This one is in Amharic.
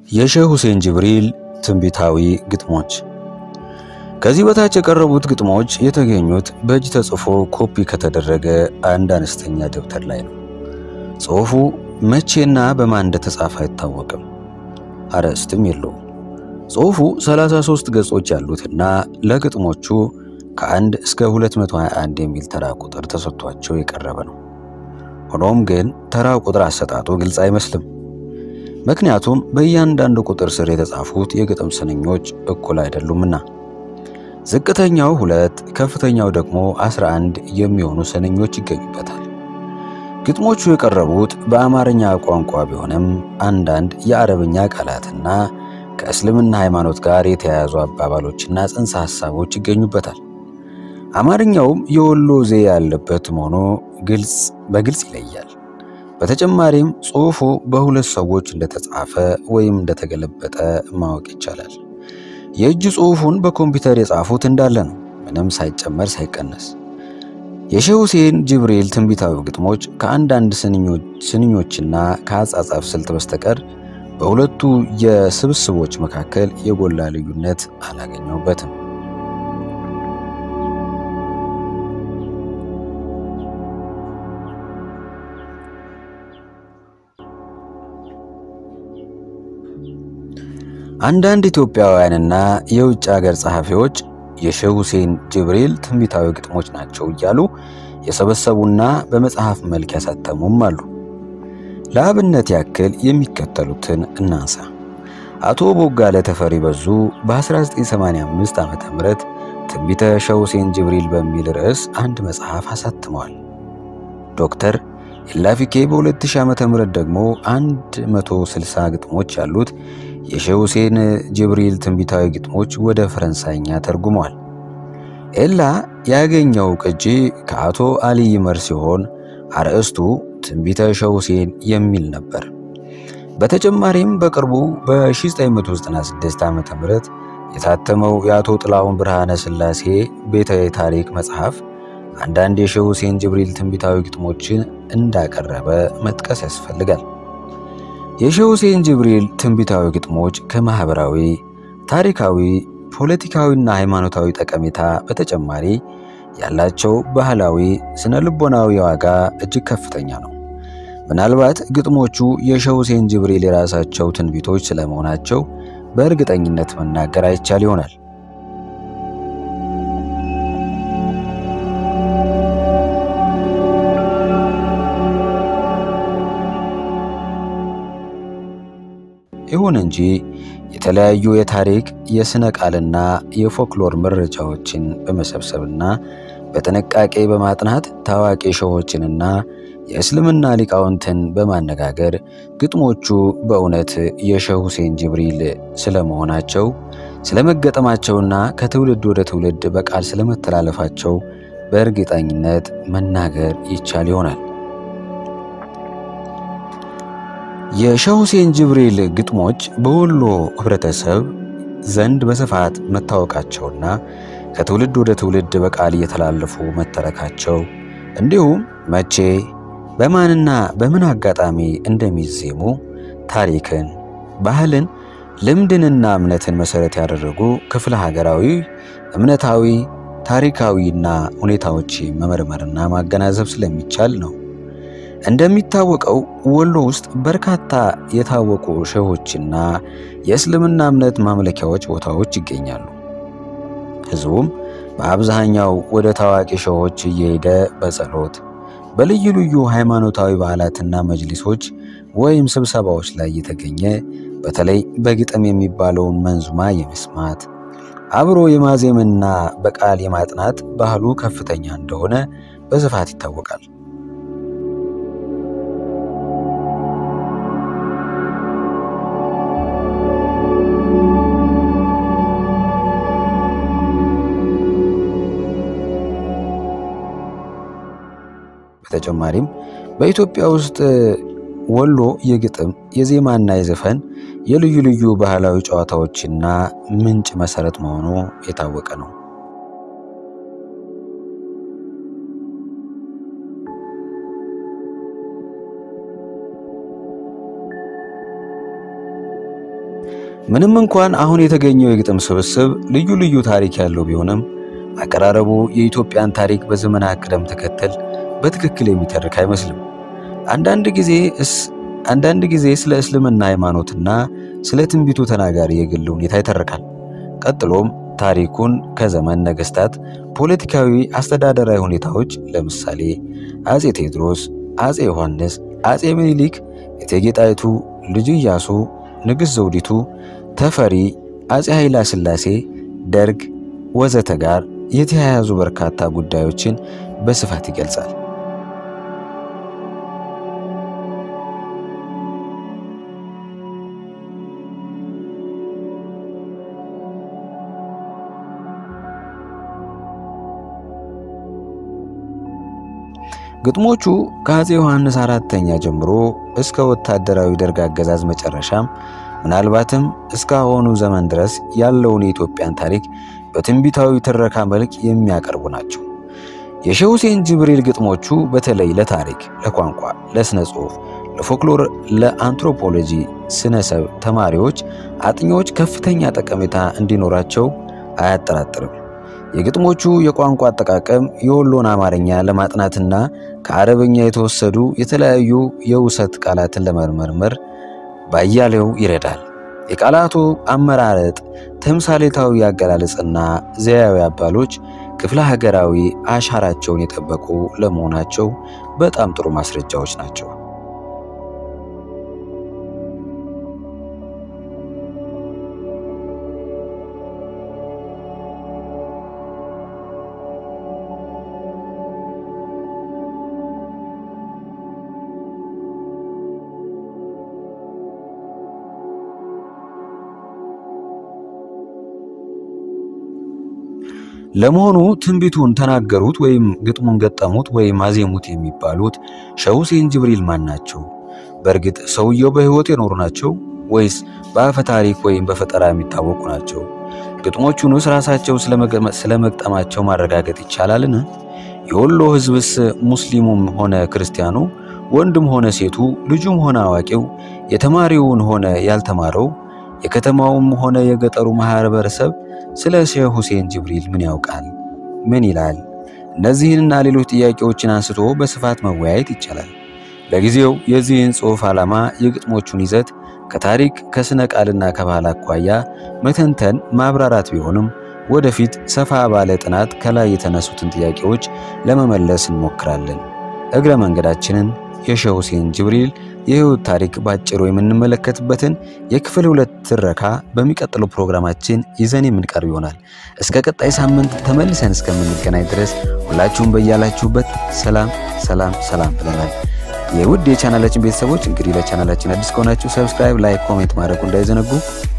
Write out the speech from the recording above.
የሼህ ሁሴን ጅብሪል ትንቢታዊ ግጥሞች። ከዚህ በታች የቀረቡት ግጥሞች የተገኙት በእጅ ተጽፎ ኮፒ ከተደረገ አንድ አነስተኛ ደብተር ላይ ነው። ጽሑፉ መቼና በማን እንደተጻፈ አይታወቅም። አርዕስትም የለውም። ጽሑፉ 33 ገጾች ያሉትና ለግጥሞቹ ከአንድ እስከ 221 የሚል ተራ ቁጥር ተሰጥቷቸው የቀረበ ነው። ሆኖም ግን ተራ ቁጥር አሰጣጡ ግልጽ አይመስልም። ምክንያቱም በእያንዳንዱ ቁጥር ስር የተጻፉት የግጥም ስንኞች እኩል አይደሉምና። ዝቅተኛው ሁለት ከፍተኛው ደግሞ 11 የሚሆኑ ስንኞች ይገኙበታል። ግጥሞቹ የቀረቡት በአማርኛ ቋንቋ ቢሆንም አንዳንድ የአረብኛ ቃላትና ከእስልምና ሃይማኖት ጋር የተያያዙ አባባሎችና ጽንሰ ሐሳቦች ይገኙበታል። አማርኛውም የወሎ ዘዬ ያለበት መሆኑ ግልጽ በግልጽ ይለያል። በተጨማሪም ጽሑፉ በሁለት ሰዎች እንደተጻፈ ወይም እንደተገለበጠ ማወቅ ይቻላል። የእጅ ጽሑፉን በኮምፒውተር የጻፉት እንዳለ ነው፣ ምንም ሳይጨመር ሳይቀነስ። የሼህ ሁሴን ጅብሪል ትንቢታዊ ግጥሞች ከአንዳንድ ስንኞችና ከአጻጻፍ ስልት በስተቀር በሁለቱ የስብስቦች መካከል የጎላ ልዩነት አላገኘውበትም። አንዳንድ ኢትዮጵያውያንና የውጭ ሀገር ጸሐፊዎች የሼህ ሁሴን ጅብሪል ትንቢታዊ ግጥሞች ናቸው እያሉ የሰበሰቡና በመጽሐፍ መልክ ያሳተሙም አሉ። ለአብነት ያክል የሚከተሉትን እናንሳ። አቶ ቦጋለ ተፈሪ በዙ በ1985 ዓ ም ትንቢተ ሼህ ሁሴን ጅብሪል በሚል ርዕስ አንድ መጽሐፍ አሳትመዋል። ዶክተር ኢላፊኬ በ2000 ዓ ም ደግሞ 160 ግጥሞች ያሉት የሼህ ሁሴን ጅብሪል ትንቢታዊ ግጥሞች ወደ ፈረንሳይኛ ተርጉመዋል። ኤላ ያገኘው ቅጂ ከአቶ አሊ ይመር ሲሆን አርዕስቱ ትንቢተ ሼህ ሁሴን የሚል ነበር። በተጨማሪም በቅርቡ በ1996 ዓ ም የታተመው የአቶ ጥላሁን ብርሃነ ሥላሴ ቤተ ታሪክ መጽሐፍ አንዳንድ የሼህ ሁሴን ጅብሪል ትንቢታዊ ግጥሞችን እንዳቀረበ መጥቀስ ያስፈልጋል። የሼህ ሁሴን ጅብሪል ትንቢታዊ ግጥሞች ከማኅበራዊ፣ ታሪካዊ፣ ፖለቲካዊና ሃይማኖታዊ ጠቀሜታ በተጨማሪ ያላቸው ባህላዊ፣ ስነ ልቦናዊ ዋጋ እጅግ ከፍተኛ ነው። ምናልባት ግጥሞቹ የሼህ ሁሴን ጅብሪል የራሳቸው ትንቢቶች ስለመሆናቸው በእርግጠኝነት መናገር አይቻል ይሆናል። ይሁን እንጂ የተለያዩ የታሪክ የሥነ ቃልና የፎክሎር መረጃዎችን በመሰብሰብና በጥንቃቄ በማጥናት ታዋቂ ሼሆችንና የእስልምና ሊቃውንትን በማነጋገር ግጥሞቹ በእውነት የሼህ ሁሴን ጅብሪል ስለመሆናቸው ስለመገጠማቸውና ከትውልድ ወደ ትውልድ በቃል ስለመተላለፋቸው በእርግጠኝነት መናገር ይቻል ይሆናል። የሼህ ሁሴን ጅብሪል ግጥሞች በወሎ ህብረተሰብ ዘንድ በስፋት መታወቃቸውና ከትውልድ ወደ ትውልድ በቃል እየተላለፉ መተረካቸው እንዲሁም መቼ በማንና በምን አጋጣሚ እንደሚዜሙ ታሪክን፣ ባህልን፣ ልምድንና እምነትን መሠረት ያደረጉ ክፍለ ሀገራዊ፣ እምነታዊ፣ ታሪካዊና ሁኔታዎች መመርመርና ማገናዘብ ስለሚቻል ነው። እንደሚታወቀው ወሎ ውስጥ በርካታ የታወቁ ሼሆችና የእስልምና እምነት ማምለኪያዎች ቦታዎች ይገኛሉ። ሕዝቡም በአብዛኛው ወደ ታዋቂ ሼሆች እየሄደ በጸሎት በልዩ ልዩ ሃይማኖታዊ በዓላትና መጅሊሶች ወይም ስብሰባዎች ላይ እየተገኘ በተለይ በግጥም የሚባለውን መንዙማ የመስማት አብሮ የማዜምና በቃል የማጥናት ባህሉ ከፍተኛ እንደሆነ በስፋት ይታወቃል። በተጨማሪም በኢትዮጵያ ውስጥ ወሎ የግጥም የዜማና የዘፈን የልዩ ልዩ ባህላዊ ጨዋታዎችና ምንጭ መሰረት መሆኑ የታወቀ ነው። ምንም እንኳን አሁን የተገኘው የግጥም ስብስብ ልዩ ልዩ ታሪክ ያለው ቢሆንም አቀራረቡ የኢትዮጵያን ታሪክ በዘመናት ቅደም ተከተል በትክክል የሚተርክ አይመስልም። አንዳንድ ጊዜ አንዳንድ ጊዜ ስለ እስልምና ሃይማኖትና ስለ ትንቢቱ ተናጋሪ የግል ሁኔታ ይተርካል። ቀጥሎም ታሪኩን ከዘመን ነገስታት፣ ፖለቲካዊ፣ አስተዳደራዊ ሁኔታዎች ለምሳሌ አጼ ቴዎድሮስ፣ አጼ ዮሐንስ፣ አጼ ምኒልክ፣ እቴጌ ጣይቱ፣ ልጁ ኢያሱ፣ ንግሥት ዘውዲቱ፣ ተፈሪ፣ አጼ ኃይለ ሥላሴ፣ ደርግ ወዘተ ጋር የተያያዙ በርካታ ጉዳዮችን በስፋት ይገልጻል። ግጥሞቹ ከአፄ ዮሐንስ አራተኛ ጀምሮ እስከ ወታደራዊ ደርግ አገዛዝ መጨረሻም ምናልባትም እስካሁኑ ዘመን ድረስ ያለውን የኢትዮጵያን ታሪክ በትንቢታዊ ትረካ መልክ የሚያቀርቡ ናቸው። የሼህ ሁሴን ጅብሪል ግጥሞቹ በተለይ ለታሪክ፣ ለቋንቋ፣ ለስነ ጽሑፍ፣ ለፎክሎር፣ ለአንትሮፖሎጂ ስነሰብ ተማሪዎች፣ አጥኚዎች ከፍተኛ ጠቀሜታ እንዲኖራቸው አያጠራጥርም። የግጥሞቹ የቋንቋ አጠቃቀም የወሎን አማርኛ ለማጥናትና ከአረበኛ የተወሰዱ የተለያዩ የውሰት ቃላትን ለመመርመር ባያሌው ይረዳል። የቃላቱ አመራረጥ፣ ተምሳሌታዊ አገላለጽና ዘያዊ አባሎች ክፍለ ሀገራዊ አሻራቸውን የጠበቁ ለመሆናቸው በጣም ጥሩ ማስረጃዎች ናቸው። ለመሆኑ ትንቢቱን ተናገሩት ወይም ግጥሙን ገጠሙት ወይም አዜሙት የሚባሉት ሼህ ሁሴን ጅብሪል ማን ናቸው? በእርግጥ ሰውየው በሕይወት የኖሩ ናቸው ወይስ በአፈ ታሪክ ወይም በፈጠራ የሚታወቁ ናቸው? ግጥሞቹንስ ራሳቸው ስለመግጠማቸው ማረጋገጥ ይቻላልን? የወሎ ሕዝብስ ሙስሊሙም ሆነ ክርስቲያኑ፣ ወንድም ሆነ ሴቱ፣ ልጁም ሆነ አዋቂው፣ የተማሪውን ሆነ ያልተማረው፣ የከተማውም ሆነ የገጠሩ ማህበረሰብ ስለ ሼህ ሁሴን ጅብሪል ምን ያውቃል? ምን ይላል? እነዚህንና ሌሎች ጥያቄዎችን አንስቶ በስፋት መወያየት ይቻላል። ለጊዜው የዚህን ጽሑፍ ዓላማ የግጥሞቹን ይዘት ከታሪክ ከስነ ቃልና ከባህል አኳያ መተንተን ማብራራት ቢሆንም ወደፊት ሰፋ ባለ ጥናት ከላይ የተነሱትን ጥያቄዎች ለመመለስ እንሞክራለን። እግረ መንገዳችንን የሼህ ሁሴን ጅብሪል የህይወት ታሪክ ባጭሩ የምንመለከትበትን የክፍል ሁለት ትረካ በሚቀጥለው ፕሮግራማችን ይዘን የምንቀርብ ይሆናል። እስከ ቀጣይ ሳምንት ተመልሰን እስከምንገናኝ ድረስ ሁላችሁም በያላችሁበት ሰላም ሰላም ሰላም ብለናል። የውድ የቻናላችን ቤተሰቦች እንግዲህ ለቻናላችን አዲስ ከሆናችሁ ሰብስክራይብ፣ ላይክ፣ ኮሜንት ማድረጉ እንዳይዘነጉ